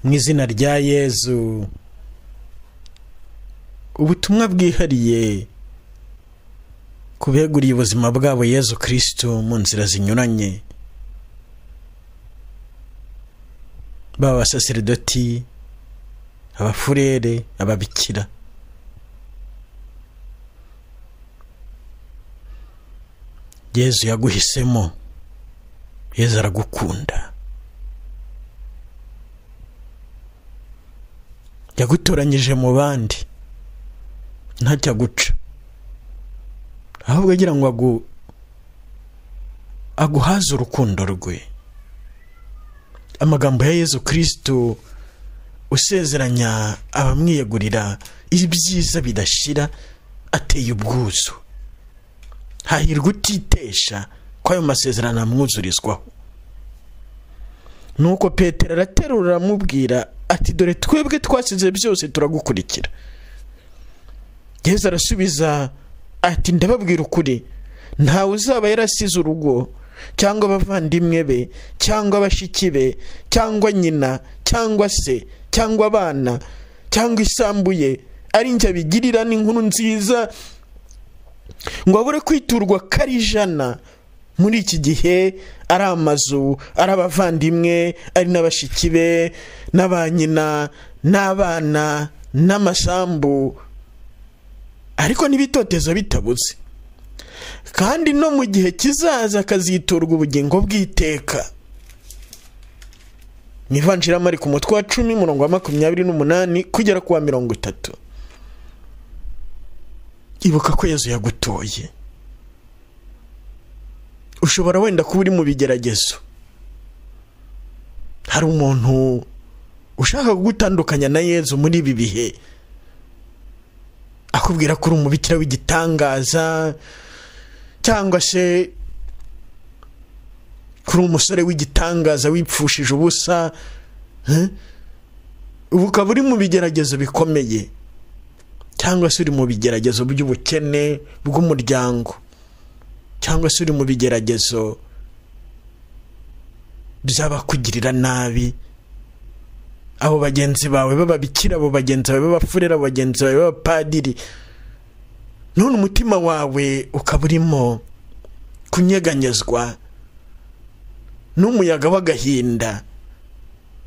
mu izina rya yezu ubutumwa bwihariye ku beguriye ubuzima bwabo yezu kirisitu mu nzira zinyuranye baba abasaseridoti abafurere ababikira yezu yaguhisemo yezu aragukunda yagutoranyije mu bandi ntacyo aguca ahubwo agira ngo aguhaze urukundo rwe amagambo ya yezu kirisitu usezeranya abamwiyegurira ibyiza bidashira ateye ubwuzu hahirwa utitesha ko ayo masezerano amwuzurizwaho nuko petero araterura aramubwira ati dore twebwe twasize byose turagukurikira yezu arasubiza ati ndababwira ukuri ntawe uzaba yarasize urugo cyangwa abavandimwe be cyangwa abashiki be cyangwa nyina cyangwa se cyangwa abana cyangwa isambu ye ari njye abigirira n'inkuru nziza ngo abure kwiturwa ko ari ijana muri iki gihe ari amazu ari abavandimwe ari n'abashiki be n'abanyina n'abana n'amasambu ariko n'ibitotezo bitabuze kandi no mu gihe kizaza akaziturwa ubugingo bw'iteka mu ivanjiramari ku mutwe wa cumi umurongo wa makumyabiri n'umunani kugera ku wa mirongo itatu ibuka ko yezu yagutoye ushobora wenda kuba uri mu bigeragezo hari umuntu ushaka kugutandukanya na yezu muri ibi bihe akubwira ko uri umubikira w'igitangaza cyangwa se kuri umusore w'igitangaza wipfushije ubusa ubu ukaba uri mu bigeragezo bikomeye cyangwa se uri mu bigeragezo by'ubukene bw'umuryango cyangwa se uri mu bigeragezo by'abakugirira nabi abo bagenzi bawe b'ababikira abo bagenzi bawe b'abafurera abo bagenzi bawe b'abapadiri none umutima wawe ukaba urimo kunyeganyezwa n'umuyaga w'agahinda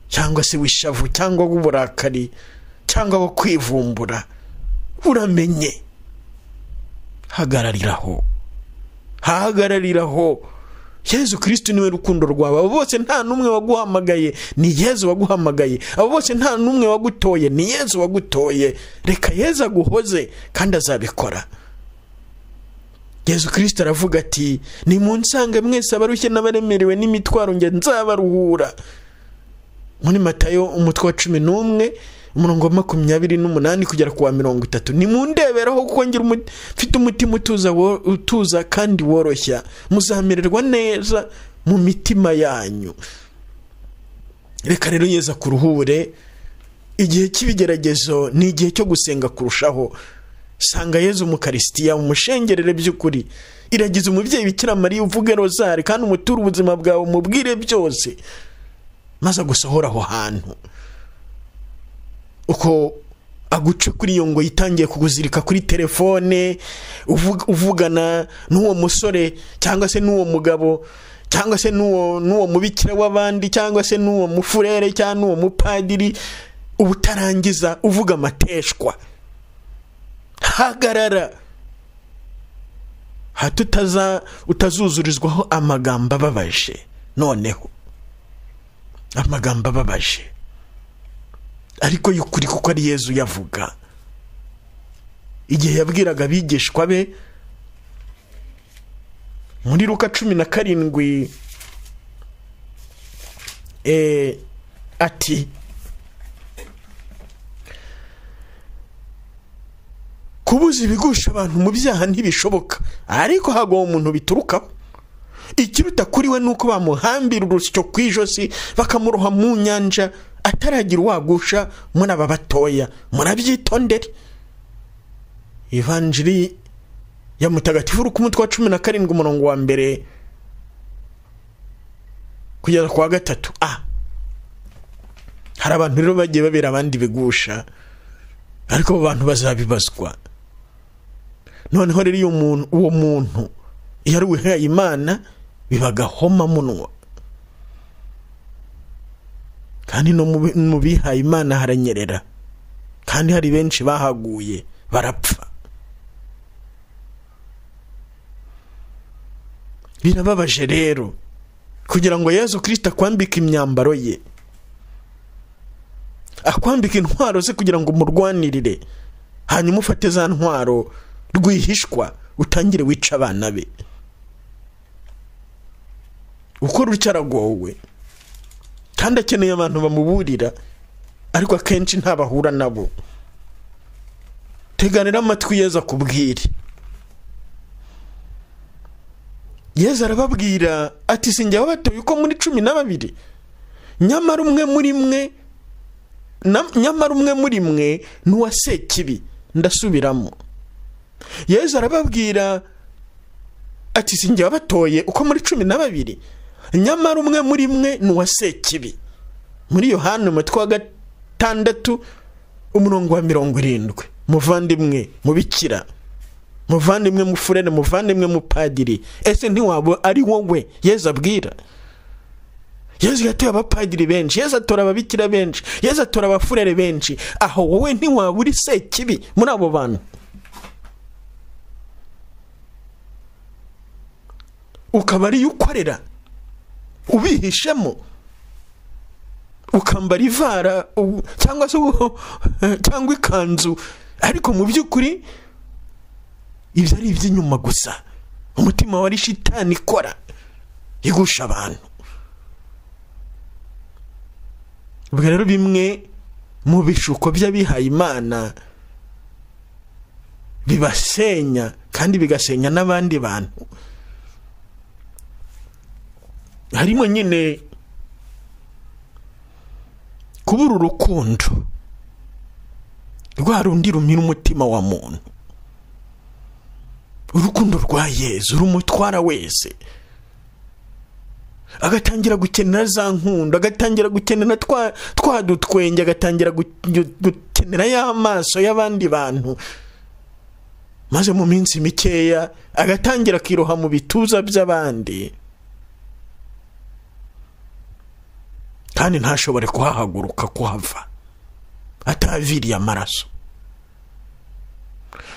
cyangwa se w'ishavu cyangwa w'uburakari cyangwa wo kwivumbura uramenye hagarariraho hahagarariraho yezu kirisitu niwe rukundo rwawe abo bose nta n'umwe waguhamagaye ni yezu waguhamagaye abo bose nta n'umwe wagutoye ni yezu wagutoye reka yezu aguhoze kandi azabikora yezu kirisitu aravuga ati ni mu nsanga mwese abarushye n'abaremerewe n'imitwaro njye nzabaruhura muri matayo umutwe wa cumi n'umwe umurongo wa makumyabiri n'umunani kugera ku wa mirongo itatu ni mu ndeberaho kuko ngira mfite umutima utuza utuza kandi woroshya muzamererwa neza mu mitima yanyu reka rero yeza kuruhure igihe cy'ibigeragezo ni igihe cyo gusenga kurushaho sanga yezu umukarisitiya umushengerere by'ukuri iragize umubyeyi bikira mariya uvuge rozari kandi umuture ubuzima bwawe umubwire byose maze agusohora aho hantu uko aguca kuri iyo ngo yitangiye kuguzirika kuri telefone uvugana n'uwo musore cyangwa se n'uwo mugabo cyangwa se n'uwo mubikira w'abandi cyangwa se n'uwo mufurere cyangwa n'uwo mupadiri uba utarangiza uvuga amateshwa hagarara hato utazuzurizwaho amagambo ababaje noneho amagambo ababaje ariko y'ukuri kuko ari yezu yavuga igihe yabwiraga abigishwa be muri ruka cumi na karindwi ati kubuza ibigusha abantu mu byaha ntibishoboka ariko hagwa umuntu biturukaho ikiruta kuri we ni uko bamuhambira urusyo ku ijosi bakamuroha mu nyanja ataragira uwagusha muri aba batoya murabyitondere ivanjiri ya mutagatifu uri ku mutwe wa cumi na karindwi umurongo wa mbere kugeza ku wa gatatu a hari abantu rero bagiye babera abandi bigusha ariko abo bantu bazabibazwa noneho rero iyo muntu uwo muntu iyo ari uwihaye imana biba agahomamunwa kandi no mu bihaye imana haranyerera kandi hari benshi bahaguye barapfa birababaje rero kugira ngo yezu kirisita akwambike imyambaro ye akwambika intwaro ze kugira ngo umurwanirire hanyuma ufate za ntwaro rwihishwa utangire wica abana be uko rutya aragowe kandi akeneye abantu bamuburira ariko akenshi ntabahura nabo teganira amatwi yeza akubwire yeza arababwira ati sinjya wabatoye uko muri cumi na babiri nyamara umwe muri mwe nyamara umwe muri mwe ni uwa sekibi ndasubiramo yeza arababwira ati sinjya wabatoye uko muri cumi na babiri nyamara umwe muri mwe ni uwa sekibi muri yohani umutwe wa gatandatu umurongo wa mirongo irindwi muvandimwe mubikira muvandimwe mufurere muvandimwe mupadiri ese ntiwaba ari wowe yeza abwira yezu yatoye abapadiri benshi yezu atora ababikira benshi yezu atora abafurere benshi aho wowe ntiwaba uri sekibi muri abo bantu ukaba ariyo ukorera ubihishemo ukambara ivara cyangwa se cyangwa ikanzu ariko mu by'ukuri ibyo ari iby'inyuma gusa umutima wari shitani ikora igusha abantu ubwo rero bimwe mu bishuko by'abihaye imana bibasenya kandi bigasenya n'abandi bantu harimo nyine kubura urukundo rwa rundi rumira umutima wa muntu urukundo rwa yezu rumutwara wese agatangira gukenera za nkundo agatangira gukenera twa dutwenge agatangira gukenera ya maso y'abandi bantu maze mu minsi mikeya agatangira akiroha mu bituza by'abandi kandi ntashobore kuhahaguruka kuhava ataviriye amaraso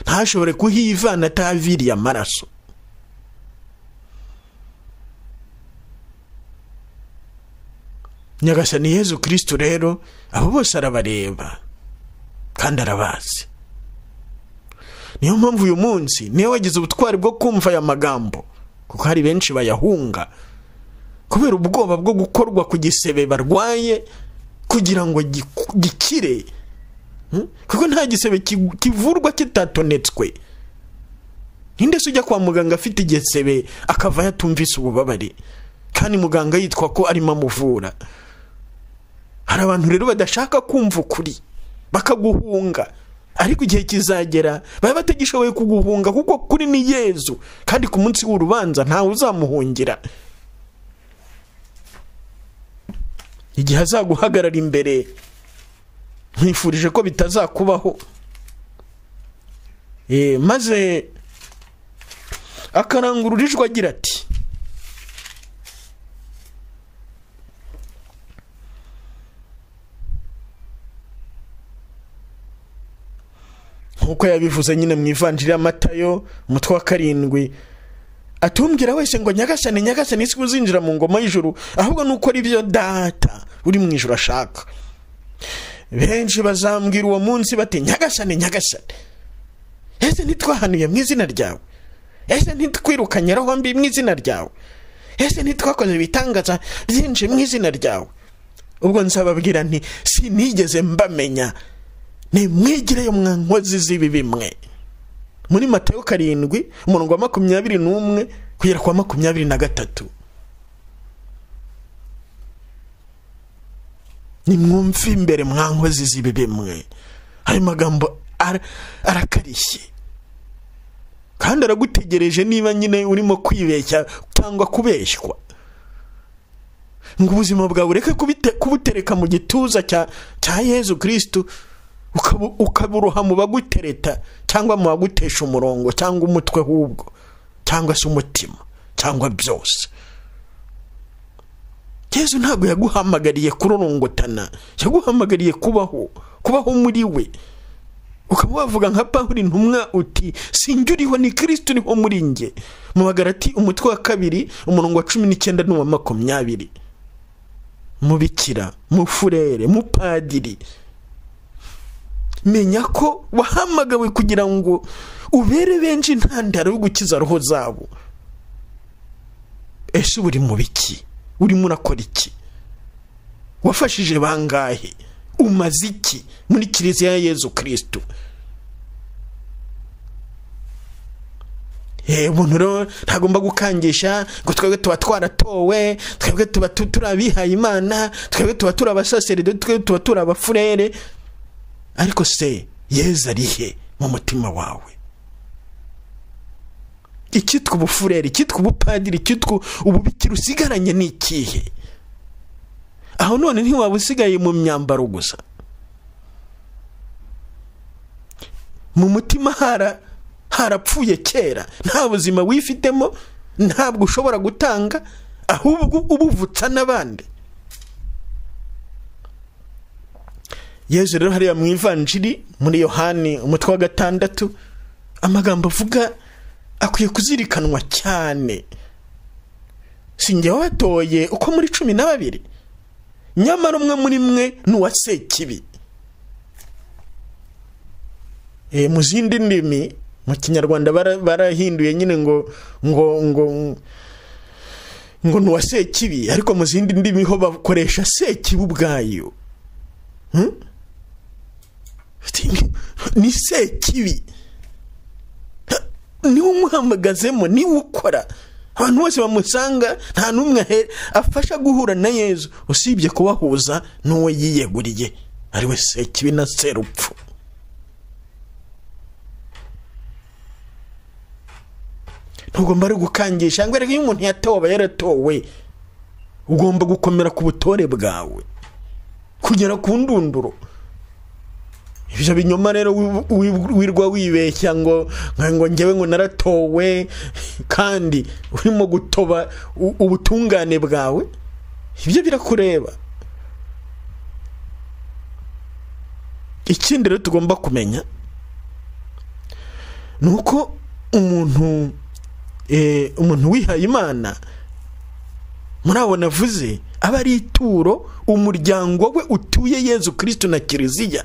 ntashobore kuhivana ataviriye amaraso nyagasani yezu kirisito rero abo bose arabareba kandi arabazi niyo mpamvu uyu munsi niyo wagize ubutwari bwo kumva aya magambo kuko hari benshi bayahunga kubera ubwoba bwo gukorwa ku gisebe barwaye kugira ngo gikire kuko nta gisebe kivurwa kitatonetswe ninde se ujya kwa muganga afite igisebe akava yatumvise ububabare kandi muganga yitwa ko arimo amuvura hari abantu rero badashaka kumva ukuri bakaguhunga ariko igihe kizagera baba batagishoboye kuguhunga kuko kuri ni yezu kandi ku munsi w'urubanza ntawe uzamuhungira igihe azaguhagarara imbere nkwifurije ko bitazakubaho maze akarangurura ijwi agira ati nk'uko yabivuze nyine mu ivanjiri y'amatayo umutwe wa karindwi atumbwira wese ngo nyagasane nyagasane isi uzinjira mu ngoma y'ijuru ahubwo ni uko byo data uri mu ijoro ashaka benshi bazambwira uwo munsi bati nyagasane nyagasane ese ntitwahanuye mu izina ryawe ese ntitwirukanye aho mbi mu izina ryawe ese ntitwakoze ibitangaza byinshi mu izina ryawe ubwo nsababwira nti sinigeze mbamenya ni mwigireyo mwankozi z'ibi bimwe muri matayo karindwi umurongo wa makumyabiri n'umwe kugera kwa makumyabiri na gatatu nimwumve imbere mwankozi z'ibi bimwe ayo magambo arakarishye kandi aragutegereje niba nyine urimo kwibeshya cyangwa kubeshywa ngo ubuzima bwawe ureke kubite- kubutereka mu gituza cya cya yezu kirisitu ukabu- ukaburoha mu bagutereta cyangwa mu bagutesha umurongo cyangwa umutwe w'ubwo cyangwa se umutima cyangwa byose yezu ntabwo yaguhamagariye kurorongotana yaguhamagariye kubaho kubaho muri we ukaba wavuga nka pawuri ntumwa uti sinjye uriho ni kirisitu uriho muri njye mu bagarati umutwe wa kabiri umurongo wa cumi n'icyenda n'uwa makumyabiri mu bikira mu furere mu padiri menya ko wahamagawe kugira ngo ubere benshi intandaro yo gukiza roho zabo ese uba uri mu biki urimo urakora iki wafashije bangahe umaze iki muri kiliziya ya yezu kirisitu Eh, umuntu rero ntagomba gukangisha ngo twebwe tuba twaratowe twebwe tuba tu- turi abihaye imana twebwe tuba turi abasaseride twebwe tuba turi abafurere ariko se yezu ari he mu mutima wawe icyitwa ubufureri icyitwa ubupadiri icyitwa ububikira usigaranye ni ikihe aho none ntiwaba usigaye mu myambaro gusa mu mutima hara harapfuye kera nta buzima wifitemo ntabwo ushobora gutanga ahubwo ubuvutsa n'abandi yezu rero hariya mu ivanjiri muri yohani umutwe wa gatandatu amagambo avuga akwiye kuzirikanwa cyane si njye watoye uko muri cumi na babiri nyamara umwe muri mwe ni uwa sekibi Eh, mu zindi ndimi mu kinyarwanda bara- barahinduye nyine ngo ngo ngo ngo ni uwa sekibi ariko mu zindi ndimi ho bakoresha sekibi ubwayo Hmm? ni sekibi niwe umuhamagazemo niwe ukora abantu bose bamusanga nta n'umwe ahe- afasha guhura na yezu usibye kubahuza n'uwo yiyeguriye ariwe sekibi na serupfu ntugomba ari gukangisha ngo erega iyo umuntu yatowe aba yaratowe ugomba gukomera ku butore bwawe kugera ku ndunduro ibyo binyoma rero wi- wi- wirwa wibeshya ngo nka- ngo ngewe ngo naratowe kandi urimo gutoba u- ubutungane bwawe ibyo birakureba ikindi rero tugomba kumenya ni uko umuntu eh, umuntu wihaye imana muri abo navuze aba ari ituro umuryango we utuye yezu kirisitu na kiliziya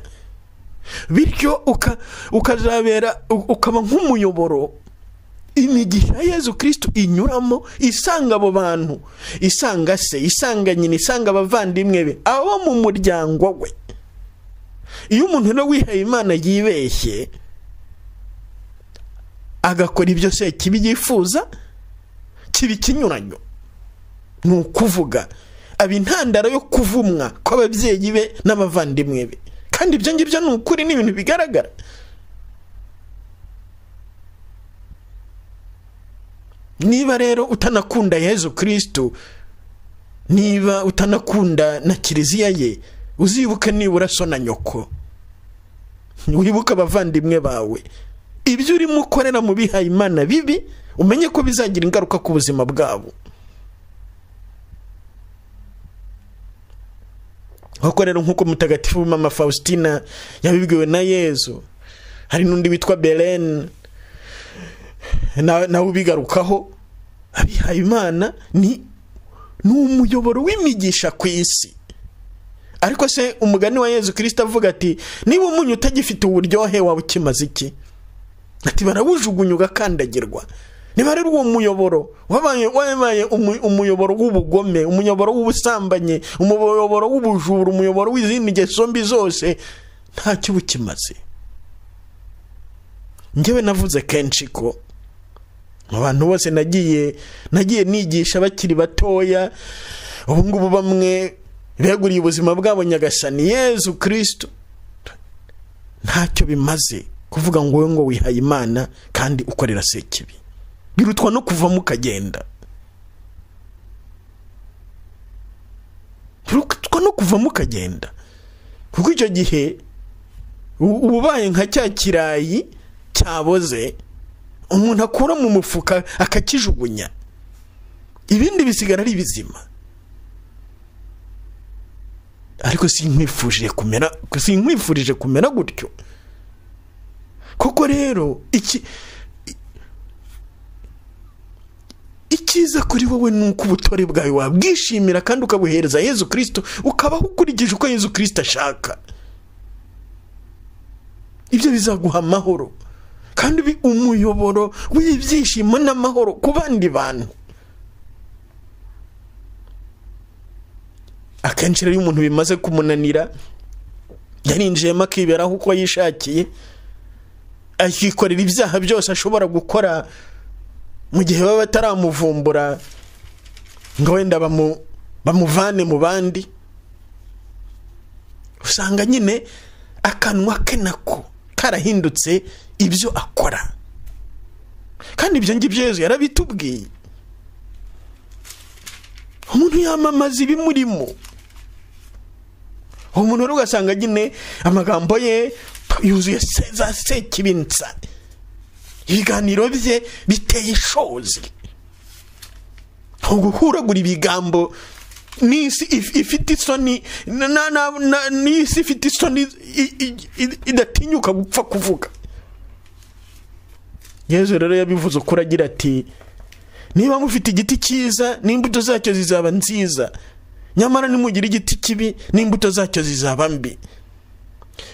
bityo uka- ukazabera u- ukaba nk'umuyoboro imigisha ya yezu kirisitu inyuramo isanga abo bantu isanga se isanga nyina isanga abavandimwe be abo mu muryango we iyo umuntu rero wihaye imana yibeshye agakora ibyo se kibi yifuza kiba ikinyuranyo ni ukuvuga aba intandaro yo kuvumwa kw'ababyeyi be n'abavandimwe be kandi ibyo ngibyo ni ukuri ni ibintu bigaragara niba rero utanakunda yezu kirisitu niba utanakunda na kiliziya ye uzibuke nibura so na nyoko wibuke abavandimwe bawe ibyo urimo ukorera mu bihaye imana bibi umenye ko bizagira ingaruka ku buzima bwabo nk'uko rero nk'uko mutagatifu mama faustina yabibwiwe na yezu hari n'undi witwa berene na- nawe ubigarukaho abihaye imana ni ni umuyoboro w'imigisha ku isi ariko se umugani wa yezu kirisita avuga ati niba umunyu utagifite uburyohe waba ukimaze iki ati barawujugunya ugakandagirwa niba rero uwo muyoboro wabaye wabaye umu- umuyoboro w'ubugome umuyoboro w'ubusambanyi umuyoboro w'ubujura umuyoboro w'izindi ngeso mbi zose ntacyo uba ukimaze njyewe navuze kenshi ko mu bantu bose nagiye nagiye nigisha bakiri batoya ubu ngubu bamwe beguriye ubuzima bwabo nyagasani yezu kirisitu ntacyo bimaze kuvuga ngo wowe ngo wihaye imana kandi ukorera sekibi birutwa no kuvamo ukagenda no kuvamo ukagenda kuko icyo gihe u- uba ubaye nka cya kirayi cyaboze umuntu akura mu mufuka akakijugunya ibindi bisigara ari bizima ariko sinkwifurije kumera sinkwifurije kumera gutyo koko rero iki i- icyiza kuri wowe ni uko ubutore bwawe wabwishimira kandi ukabuhereza yezu kirisito ukabaho ukurikije uko yezu kirisito ashaka ibyo bizaguha amahoro kandi bi- umuyoboro w'ibyishimo n'amahoro ku bandi bantu akenshi rero iyo umuntu bimaze kumunanira yarinjiyemo akiberaho uko yishakiye akikorera ibyaha byose ashobora gukora mu gihe baba bataramuvumbura ngo wenda bamu- bamuvane mu bandi usanga nyine akanwa ke nako karahindutse ibyo akora kandi ibyo ngibyo yezu yarabitubwiye umuntu yamamaza ibimurimo uwo muntu rero ugasanga nyine amagambo ye yuzuye se- za sekibinsa ibiganiro bye biteye ishozi uguhuragura ibigambo n'isi if- ifite isoni na- na- na- na- n'isi ifite isoni i- i- i- idatinyuka gupfa kuvuga yezu rero yabivuze ukuri agira ati niba mufite igiti cyiza n'imbuto zacyo zizaba nziza nyamara nimugira igiti kibi n'imbuto zacyo zizaba mbi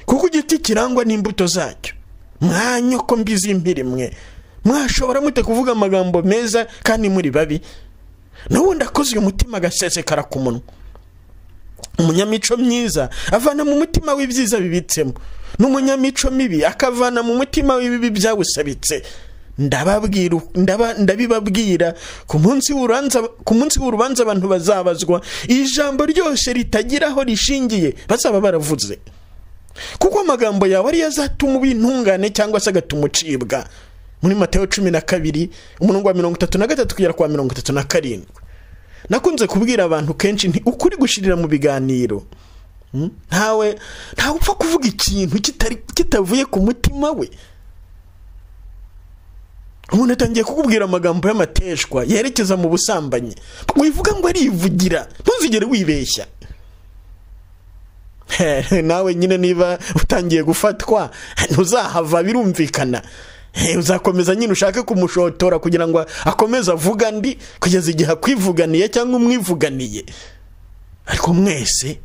kuko igiti kirangwa n'imbuto zacyo mwanyoko mbi z'impiri mwe mwashobora mute kuvuga amagambo meza kandi muri babi n'ubundi akozwe umutima agasesekara ku munwa umunyamico myiza avana mu mutima w'ibyiza bibitsemo n'umunyamico mibi akavana mu mutima w'ibibi byawusabitse ndababwira ndaba- ndabibabwira ku munsi w'urubanza ku munsi w'urubanza abantu bazabazwa iri jambo ryose ritagira aho rishingiye bazaba baravuze kuko amagambo yawe ariyo azatuma uba intungane cyangwa se agatuma ucibwa muri mateyo cumi na kabiri umurongo wa mirongo itatu na gatatu kugera ku wa mirongo itatu na karindwi nakunze kubwira abantu kenshi nti ukuri gushirira mu biganiro Mm? ntawe ntawe upfa kuvuga ikintu kitari- kitavuye ku mutima we umuntu atangiye kukubwira amagambo y'amateshwa yerekeza mu busambanyi wivuga ngo arivugira ntuzigere wibeshya He, nawe nyine niba utangiye gufatwa ntuzahava birumvikana He, uzakomeza nyine ushake kumushotora kugira ngo akomeze avuga andi kugeza igihe akwivuganiye cyangwa umwivuganiye ariko mwese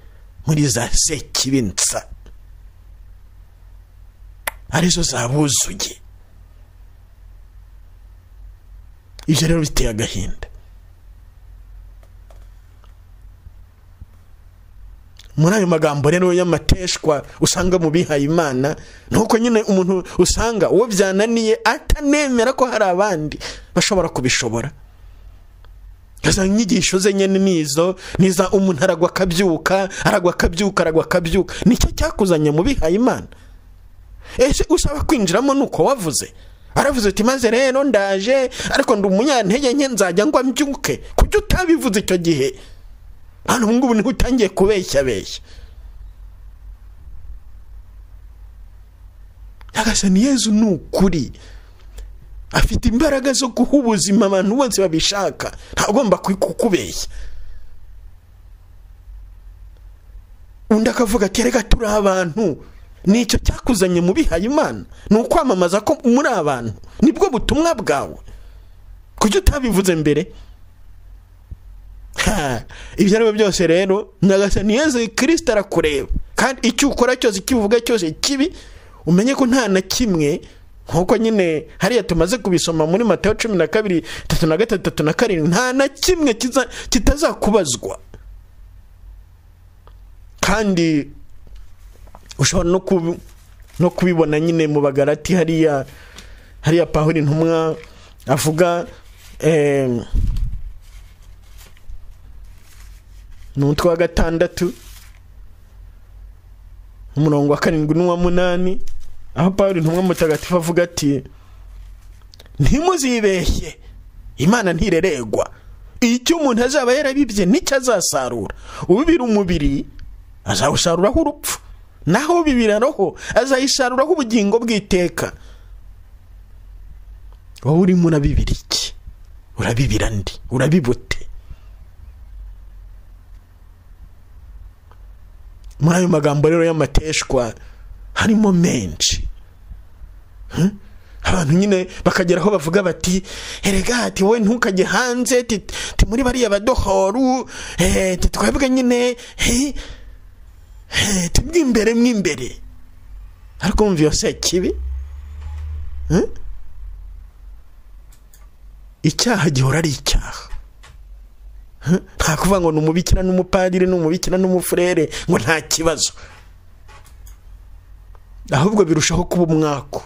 muri za sekibinsa arizo zabuzuye ibyo rero biteye agahinda muri ayo magambo rero y'amateshwa usanga mu bihaye imana ni uko nyine umuntu usanga uwo byananiye atanemera ko hari abandi bashobora kubishobora izo nyigisho ze nyine ni izo ni iza umuntu aragwa akabyuka aragwa akabyuka aragwa akabyuka nicyo cyakuzanye mu bihaye imana ese usaba kwinjiramo ni uko wavuze aravuze uti maze rero ndaje ariko ndi umunyantege nke nzajya ngo mbyuke kuki utabivuze icyo gihe hano ubu ngubu niho utangiye kubeshyabeshya nyagasani yezu ni ukuri afite imbaraga zo guha ubuzima abantu bose babishaka ntagomba ku- kukubeshya undi akavuga ati reka turi abantu nicyo cyakuzanye mu bihaye imana ni ukwamamaza ko muri abantu nibwo butumwa bwawe kuki utabivuze mbere Ha, ibyo ari byo byose rero nyagasani yezu kirisita arakureba kandi icyo ukora cyose icyo uvuga cyose kibi umenye ko nta na kimwe nk'uko nyine hariya tumaze kubisoma muri matayo cumi na kabiri tatu na gatatu tatu na karindwi nta na kimwe kiza- kitazakubazwa kandi ushobora no kubi- no kubibona nyine mu bagarati hariya hariya pawuri intumwa avuga eee ni umutwe wa gatandatu umurongo wa karindwi n'uwa munani aho pawulo intumwa mutagatifu avuga ati ntimuzibeshye imana ntireregwa icyo umuntu azaba yarabibye nicyo azasarura ubibira umubiri azawusaruraho urupfu naho bibiraroho azayisaruraho ubugingo bw'iteka wowe urimo urabibira iki urabibira ndi urabibute muri ayo magambo rero y'amateshwa harimo menshi abantu nyine bakagera aho bavuga bati erega ati wowe ntukajye hanze ti ti muri bariya badohoru eh, ti twebwe nyine eh, eh, ti mwimbere mwimbere ariko wumva iyo si ikibi Eh? icyaha gihora ari icyaha Eh? nta kuvuga ngo ni umubikira n'umupadiri ni umubikira n'umufurere ngo nta kibazo ahubwo birushaho kuba umwaku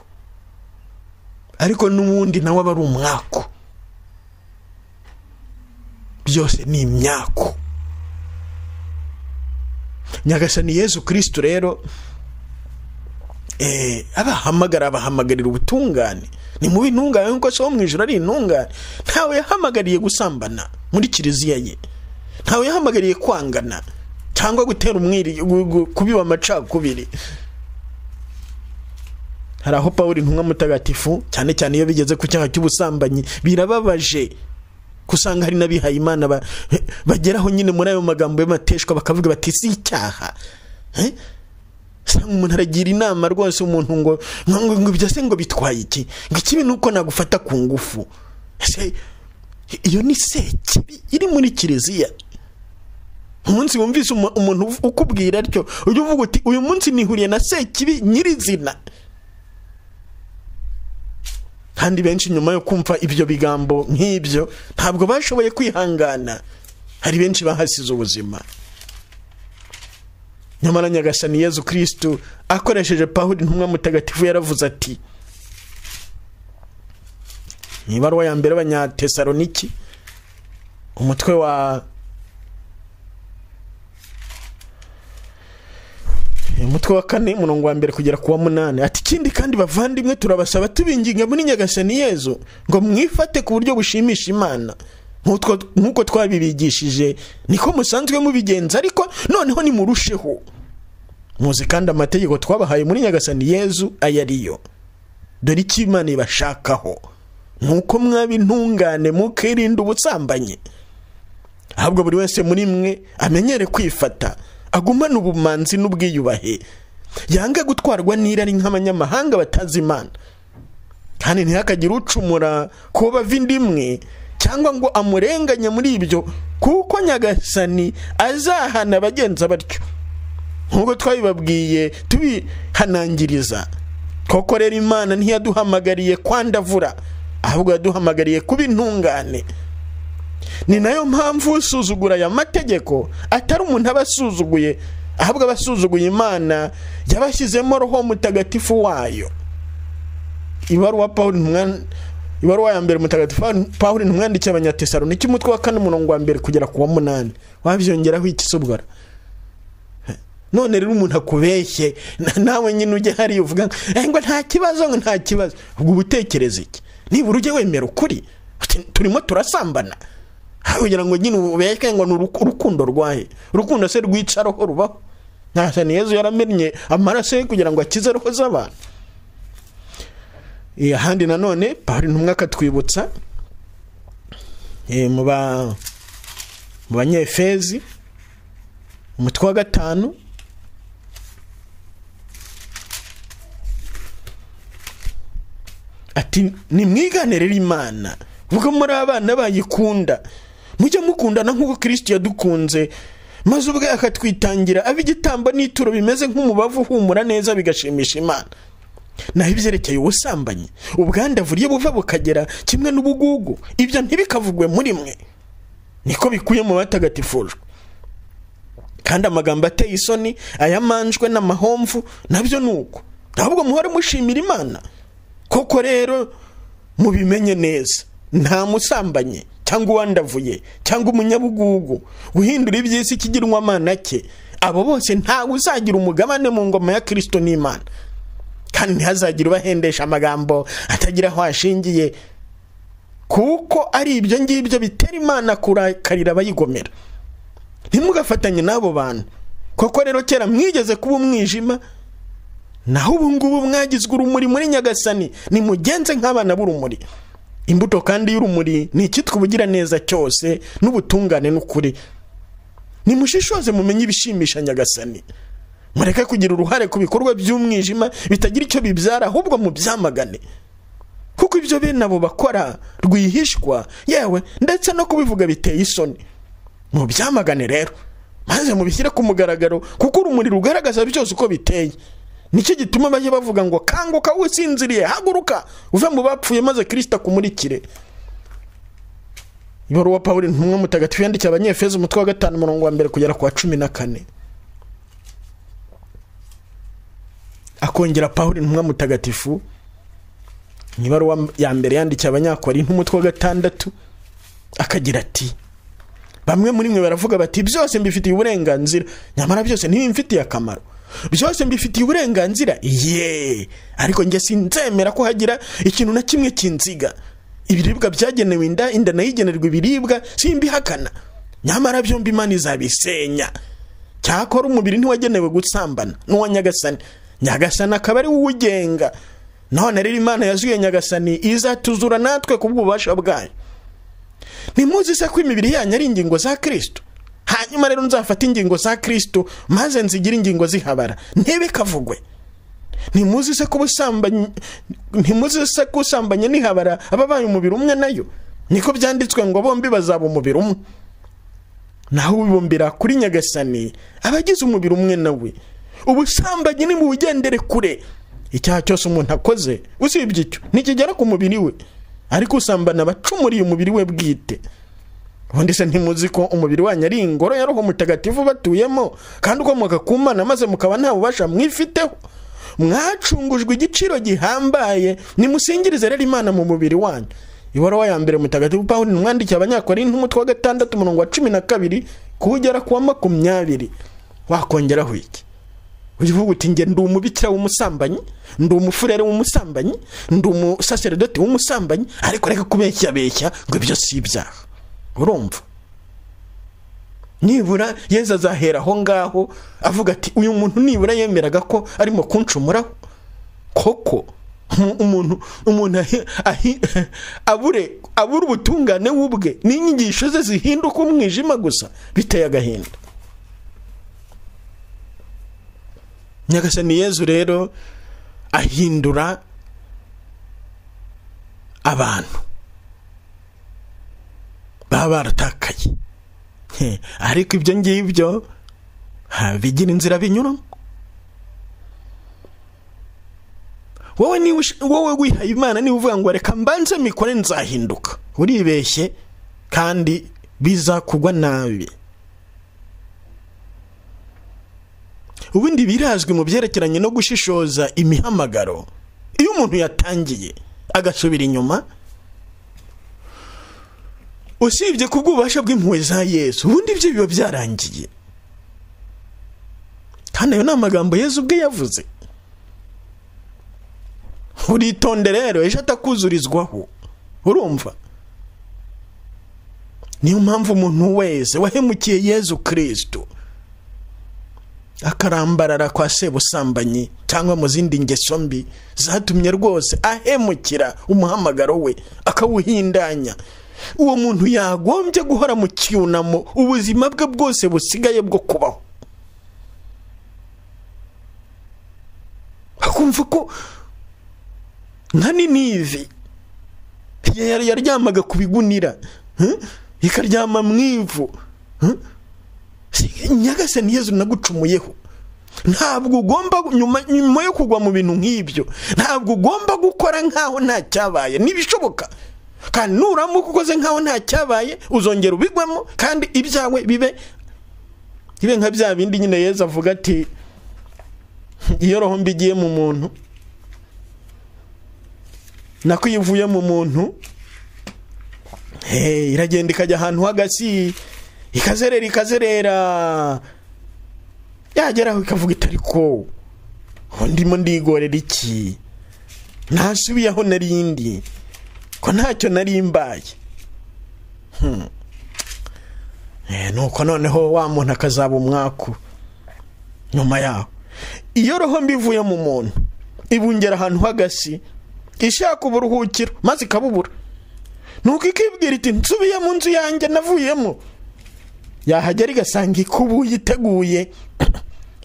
ariko n'ubundi nawe aba ari umwaku byose ni imyaku nyagasani yezu kirisitu rero eh, abahamagara abahamagarira ubutungane ni mu bintungane nk'uko se wo mu ijoro ari intungane ntawe yahamagariye gusambana muri kiliziya ye ntawe yahamagariye kwangana cyangwa gutera umwiri gu- gu- kubiba amacakubiri hari aho pawuri intumwa mutagatifu cyane cyane iyo bigeze ku cyaha cy'ubusambanyi birababaje kusanga hari n'abihaye imana ba- bageraho nyine muri ayo magambo y'amateshwa bakavuga bati si icyaha Eh? usanga umuntu aragira inama rwose umuntu ngo ngo- ngo ngo ibyo se ngo bitwaye iki ngo ikibi ni uko nagufata ku ngufu Ese, iyo ni sekibi iri muri kiliziya umunsi wumvise umu- umuntu uv- ukubwira atyo ujya uvuga uti uyu munsi nihuriye na sekibi nyirizina kandi benshi nyuma yo kumva ibyo bigambo nk'ibyo ntabwo bashoboye kwihangana hari benshi bahasize ubuzima nyamara nyagasani yezu kirisitu akoresheje pawulo intumwa mutagatifu yaravuze ati mu ibaruwa ya mbere y'abanyatesaloniki umutwe wa umutwe wa kane umurongo wa mbere kugera ku wa munani ati ikindi kandi bavandimwe turabasaba tubinginga muri nyagasani yezu ngo mwifate ku buryo bushimisha imana Nk'utwo- nk'uko twabibigishije niko musanzwe mubigenza ariko noneho nimurusheho muzi kandi amategeko twabahaye muri nyagasani yezu aya ariyo dore icyo imana ibashakaho nk'uko mwaba intungane mukirinda ubusambanyi ahubwo buri wese muri mwe amenyere kwifata agumane ubumanzi n'ubwiyubahe yange gutwarwa n'irari nk'abanyamahanga batazi imana kandi ntihakagire ucumura ku bava inda imwe cyangwa ngo amurenganye muri ibyo kuko nyagasani azahana abagenza batyo nk'uko twabibabwiye tubihanangiriza koko rero imana ntiyaduhamagariye kwandavura ahubwo yaduhamagariye kuba intungane ni nayo mpamvu usuzugura aya mategeko atari umuntu aba asuzuguye ahubwo aba asuzuguye imana yabashyizemo roho mutagatifu wayo ibaruwa pawulo intumwa ibaruwa ya mbere mutagatifu pawulo intumwa yandikiye abanyatesaloniki umutwe wa kane umurongo wa mbere kugera ku wa munani wabyongeraho ikisobwara none rero umuntu akubeshye na- nawe nyine ujya hariya uvuga ngo, "Eh, ngo nta kibazo ngo nta kibazo ubwo ubutekereza iki nibura ujye wemera ukuri Uti, turimo turasambana Aho kugira ngo nyine ubeshye ngo ni uruku- urukundo rwahe urukundo se rwica roho rubaho ntasani yezu yaramennye amaraso ye kugira ngo akize roho z'abantu Eh, ahandi nanone pawulo intumwa akatwibutsa eh, mu ba- mu banyefezi umutwe wa gatanu ati nimwigane rero imana ubwo muri abana bayikunda mujye mukundana nk'uko kirisiti yadukunze maze ubwe akatwitangira ab'igitambo n'ituro bimeze nk'umubavu uhumura neza bigashimisha imana naho ibyerekeye ubusambanyi ubwandavuriye buva bukagera kimwe n'ubugugu ibyo ntibikavugwe muri mwe niko bikuye mu batagatifujwe kandi amagambo ateye isoni ayamanjwe n'amahomvu nabyo ni uko ntabwo muhora mushimira imana koko rero mubimenye neza nta musambanye cyangwa uwandavuye cyangwa umunyabugugu guhindura iby'isi ikigirwa amana cye abo bose ntawe uzagira umugabane mu ngoma ya kirisito n'imana kandi ntihazagire ubahendesha amagambo atagira aho ashingiye kuko ari ibyo ngibyo bitera imana kurakarira abayigomera ntimugafatanye n'abo bantu koko rero kera mwigeze kuba umwijima naho ubu ngubu mwagizwe urumuri muri nyagasani nimugenze nk'abana b'urumuri imbuto kandi y'urumuri ni icyitwa ubugiraneza cyose n'ubutungane n'ukuri nimushishoze mumenye ibishimisha nyagasani mureke kugira uruhare ku bikorwa by'umwijima bitagira icyo bibyara ahubwo mubyamagane kuko ibyo bene abo bakora rwihishwa yewe ndetse no kubivuga biteye isoni mubyamagane rero maze mubishyire ku mugaragaro kuko urumuri rugaragaza byose uko biteye nicyo gituma bajya bavuga ngo kanguka usinziriye haguruka uve mu bapfuye maze kirisita akumurikire ibaruwa paul ntumwe mutagatifu yandikiye abanyefeza umutwe wa gatanu umurongo wa mbere kugera ku wa cumi na kane akongera paul ntumwe mutagatifu mu ibaruwa ya mbere yandikiye abanyakori nk'umutwe wa gatandatu akagira ati bamwe muri mwe baravuga bati byose mbifitiye uburenganzira nyamara byose ntibimfitiye akamaro byose mbifitiye uburenganzira ye ariko njye sinzemera ko hagira ikintu na kimwe kinziga ibiribwa byagenewe inda inda nayo igenerwa ibiribwa simbihakana nyamara byombi imana izabisenya cyakora umubiri ntiwagenewe gusambana n'uwa nyagasani nyagasani akaba ari wowe ugenga none rero imana yazuye nyagasani izatuzura natwe ku bw'ububasha bwayo ntimuzi se ko imibiri yanyu ari ingingo za kirisito hanyuma rero nzafata ingingo za kirisito maze nzigire ingingo zihabara ntibikavugwe ntimuzi se ko ubusambanyi ntimuzi se ko usambanye n'ihabara ababaye umubiri umwe nayo niko byanditswe ngo bombi bazaba umubiri umwe naho ubibumbira kuri nyagasani abagize umubiri umwe nawe ubusambanyi ni mu bugendere kure icyaha cyose umuntu akoze usibye icyo ntikigera ku mubiri we ariko usambana abacumuriye umubiri we bwite ubundi se ntimuzi ko umubiri wanyu ari ingoro ya roho mutagatifu batuyemo kandi ukomoka ku mana maze mukaba nta bubasha mwifiteho mwacungujwe igiciro gihambaye nimusingirize rero imana mu mubiri wanyu ibaruwa ya mbere mutagatifu paul nimwandikiye abanyakora n'umutwe wa gatandatu umurongo wa cumi na kabiri kuwugera ku wa makumyabiri wakongeraho iki uvuga uti njye ndi umubikira w'umusambanyi ndi umufurere w'umusambanyi ndi umusaseredoti w'umusambanyi ariko reka kubeshyabeshya ngo ibyo si ibyaha urumva nibura yezu azahera aho ngaho avuga ati uyu muntu nibura yemeraga ko arimo kunshumuraho koko umuntu umuntu abure abura ubutungane w'ubwe n'inyigisho ze zihinduka umwijima gusa biteye agahinda nyagasani yezu rero ahindura abantu baba baratakaye ariko ibyo ngibyo bigira inzira binyuramo wowe wowe wihaye imana niba uvuga ngo reka mbanze mikore nzahinduka uribeshye kandi bizakugwa nabi ubundi birazwi mu byerekeranye no gushishoza imihamagaro iyo umuntu yatangiye agasubira inyuma usibye ku bw'ububasha bw'impuhwe za yesu ubundi ibyo biba byarangiye kandi ayo ni amagambo yesu ubwe yavuze uritonde rero ejo atakuzurizwaho urumva niyo mpamvu umuntu wese wahemukiye yesu kirisito akarambarara kwa sebusambanyi cyangwa mu zindi ngeso mbi zatumye rwose ahemukira umuhamagaro we akawuhindanya uwo muntu yagombye guhora mu cyunamo ubuzima bwe bwose busigaye bwo kubaho akumva ko nka ninivi yaryamaga ku bigunira ikaryama mu ivu nyagasani yezu nagucumuyeho ntabwo ugomba nyuma yo kugwa mu bintu nk'ibyo ntabwo ugomba gukora nk'aho nta cyabaye ntibishoboka kandi nuramuka ukoze nk'aho nta cyabaye uzongera ubigwamo kandi ibyawe bibe bibe nka bya bindi nyine yezu avuga ati iyo roho mbi igiye mu muntu nako iyo ivuye mu muntu iragenda ikajya ahantu h'agasi ikazerera ikazerera yageraho ikavuga itari ko ndimo ndigorera iki ntasubiyeho narindi ko ntacyo nari mbaye nuko noneho wa muntu akazaba umwaku nyuma yaho iyo roho mbi ivuye mu muntu ibungera ahantu h'agasi ishaka uburuhukiro maze ikabubura nuko ikibwira iti nsubiye mu nzu yanjye navuyemo yahagera igasanga ikubuye iteguye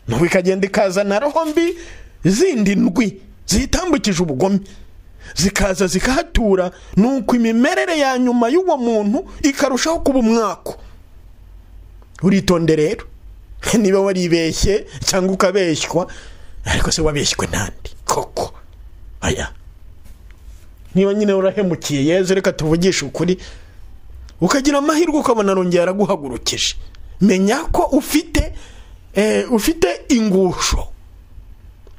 nubu ikagenda ikazana roho mbi zindi ndwi ziyitambukije ubugome zikaza zikahatura nuko imimerere ya nyuma y'uwo muntu ikarushaho kuba umwako uritonde rero niba waribeshye cyangwa ukabeshywa ariko se wabeshywe n'andi koko aya niba nyine urahemukiye yeze reka tuvugishe ukuri ukagira amahirwe ukabona arongera yaraguhagurukije menya ko ufite ufite ingusho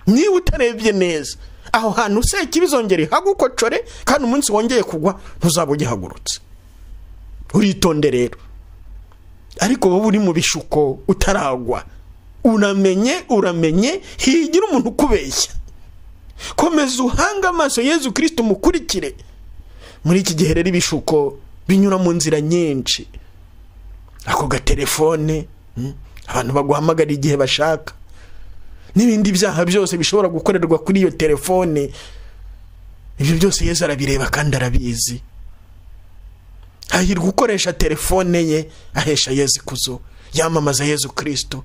niba utarebye neza aho hantu useka ibizongera ihagukocore kandi umunsi wongeye kugwa ntuzaba ugihagurutse uritonde rero ariko wowe uri mu bishuko utaragwa uramenye uramenye higira umuntu ukubeshya komeza uhange amaso yezu kirisiti umukurikire muri iki gihe rero ibishuko binyura mu nzira nyinshi ako gatelefone abantu baguhamagara igihe bashaka n'ibindi byaha byose bishobora gukorerwa kuri iyo telefone ibyo byose yezu arabireba kandi arabizi hahirwa ukoresha telefone ye ahesha yezu ikuzo yamamaza yezu kirisito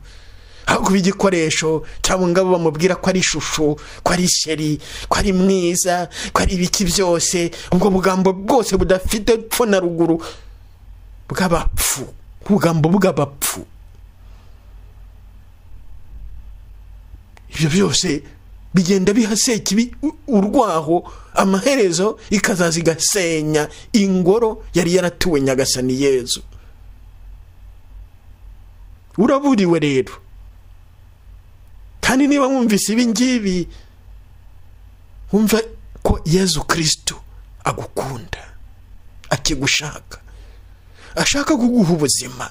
ahubwo igikoresho cyangwa ngabo bamubwira ko ari ishusho ko ari isheri ko ari mwiza ko ari ibiki byose ubwo bugambo bwose budafite epfo na ruguru bw'abapfu ubugambo bw'abapfu ibyo byose bigenda bihaseka urwaho amaherezo ikazaza igasenya ingoro yari yaratuwe nyagasani yezu uraburiwe rero kandi niba wumvise ibi ngibi wumva ko yezu kirisitu agukunda akigushaka ashaka kuguha ubuzima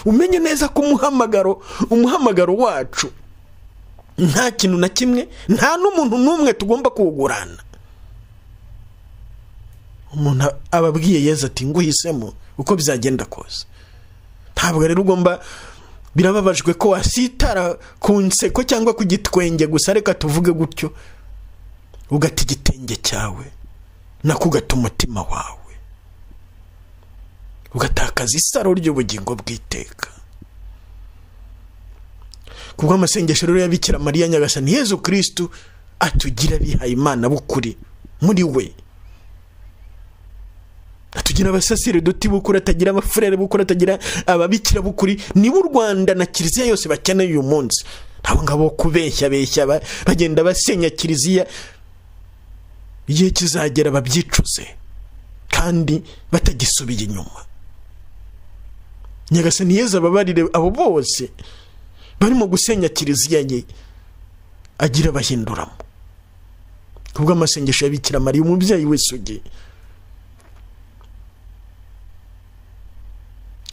umenye neza ko umuhamagaro umuhamagaro wacu nta kintu na kimwe nta n'umuntu n'umwe tugomba kuwugurana umuntu aba abwiye yezu ati nguhisemo uko bizagenda kose ntabwo rero ugomba birababajwe ko wasitara ku nseko cyangwa ku gitwenge gusa reka tuvuge gutyo ugata igitenge cyawe nako ugata umutima wawe ugatakaza isaro ry'ubugingo bw'iteka kubwo amasengesho rero yabikira mariya nyagasani yezu kirisitu atugira abihaye imana bukuri muri we atugira abasasire duti bukuri atagira abafurere bukuri atagira ababikira bukuri nibo u rwanda na kiliziya yose bakeneye uyu munsi ntabwo ngabo kubeshya beshya bagenda basenya kiliziya igihe kizagera babyicuze kandi batagisubiye inyuma nyagasani yeza ababarire abo bose barimo gusenya kiliziya ye agira abahinduramo kubwo amasengesho yabikira mariya umubyeyi wese uge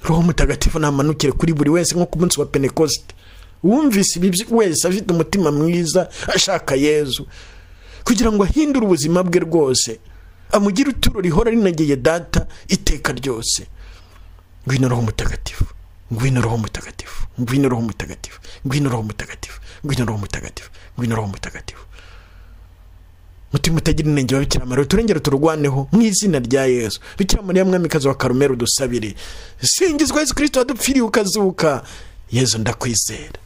roho mutagatifu namanukire kuri buri wese nko ku munsi wa penekosite wumvise ibi wese afite umutima mwiza ashaka yezu kugira ngo ahindure ubuzima bwe rwose amugire ituro rihora rinageye data iteka ryose ngwino roho mutagatifu ngwino roho mutagatifu ngwino roho mutagatifu ngwino roho mutagatifu ngwino roho mutagatifu ngwino roho mutagatifu mutima utagira inenge wa bikira mariya turengere tururwaneho mu izina rya yesu bikira mariya mwamikazi wa karumeri dusabire singizwa yesu kirisito wadupfiriye ukazuka yesu ndakwizera